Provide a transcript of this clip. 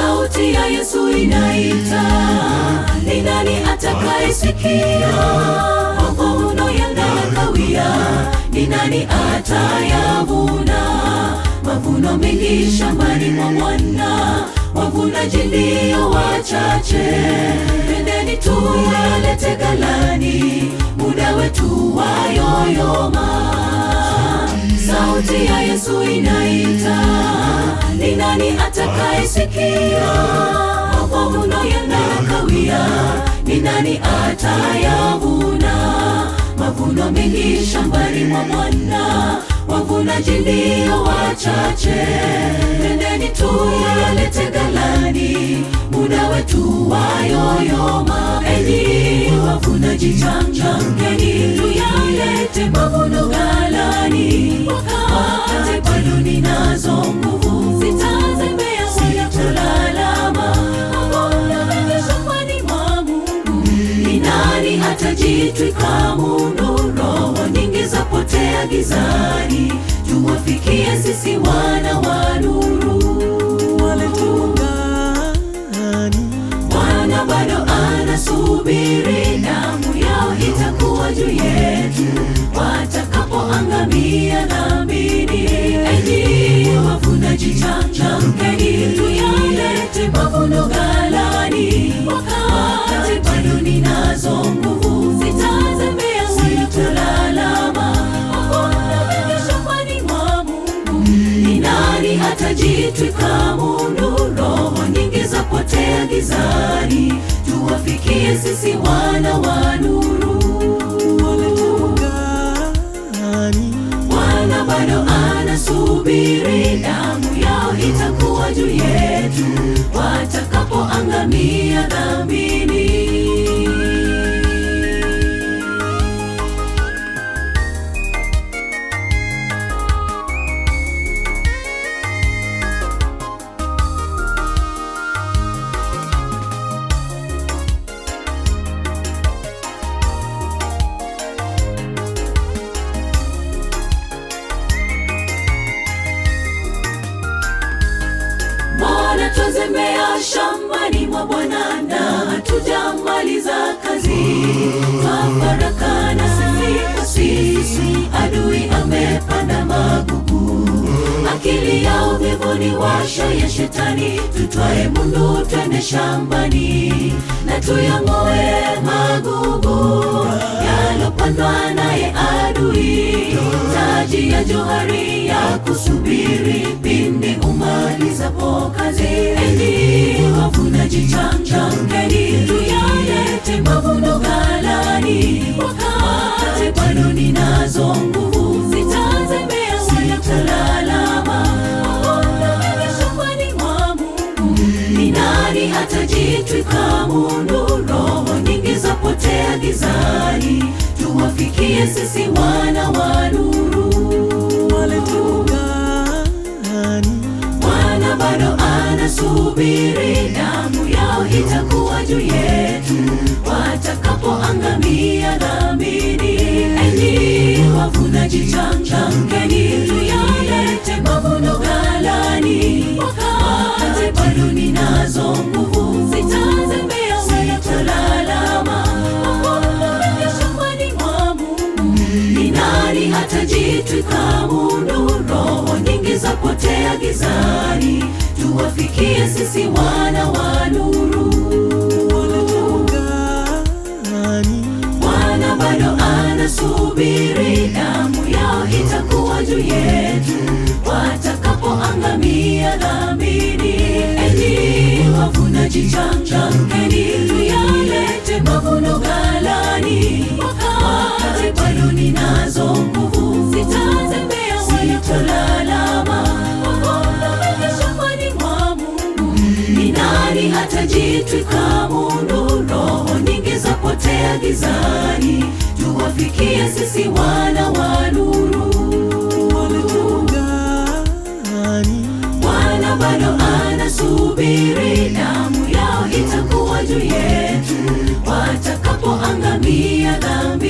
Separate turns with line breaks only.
Sauti ya Yesu inaita, ni nani atakayesikia? Mavuno yanakawia, ni nani atayavuna? Mavuno mengi shambani mwa Bwana, wavunaji ndio wachache. Twendeni tuyalete ghalani, muda wetu wayoyoma. Sauti ya Yesu inaita, ni nani atakayesikia? Mavuno yanakawia, ni nani atayavuna? Mavuno mengi shambani mwa Bwana, wavunaji ndio wachache. Twendeni tuyalete ghalani, muda wetu wayoyoma. Enyi wavunaji, changamkeni, tuyalete mavuno ghalani, wakati bado ninazo nguvu, sitazembea wala kulalama. Mavuno mengi shambani mwa Mungu, ni nani atajitwika mundu? Roho nyingi zapotea gizani, tuwafikie sisi wana wa nuru. Bwana bado anasubiri, damu yao itakuwa juu yetu watakapoangamia dhambini. Enyi wavunaji, changamkeni, tuyalete mavuno ghalani, wakati bado ninazo nguvu, sitazembea wala kulalama. Mavuno mengi shambani mwa Mungu, ni nani atajitwika mundu? Roho nyingi zapotea gizani, tuwafikie sisi wana wa nuru. Bwana bado anasubiri, damu yao itakuwa juu yetu watakapoangamia dhambini. Mbona twazembea shambani mwa Bwana na hatujamaliza kazi? Twafarakana sisi kwa sisi, adui amepanda magugu. Akili ya uvivu ni washa ya shetani, tutwae mundu twende shambani na tuyang'oe magugu yalopandwa naye adui. Taji ya johari ya kusubiri pindi umalizapo kazi. Enyi wavunaji, changamkeni, tuyalete mavuno ghalani, wakati bado ninazo nguvu, sitazembea wala kulalama. Mavuno mengi shambani mwa Mungu, ni nani atajitwika mundu? Roho nyingi zapotea gizani, tuwafikie sisi wana wa nuru. Bwana bado anasubiri, damu yao itakuwa juu yetu watakapoangamia dhambini. Enyi wavunaji, changamkeni, tuyalete mavuno ghalani, wakati bado ninazo nguvu, sitazembea wala kulalama. Mavuno mengi shambani mwa Mungu, ni nani atajitwika mundu? Roho nyingi zapotea gizani, tuwafikie sisi wana wa nuru. Bwana bado anasubiri, damu yao itakuwa juu yetu watakapoangamia dhambini. Enyi wavunaji, changamkeni, tuyalete mavuno ghalani, wakati bado ninazo nguvu, sitazembea wala kulalama. Mavuno mengi shambani mwa Mungu, ni nani atajitwika mundu? Roho nyingi zapotea gizani, tuwafikie sisi wana wa nuru. Bwana bado anasubiri, damu yao itakuwa juu yetu watakapoangamia dhambi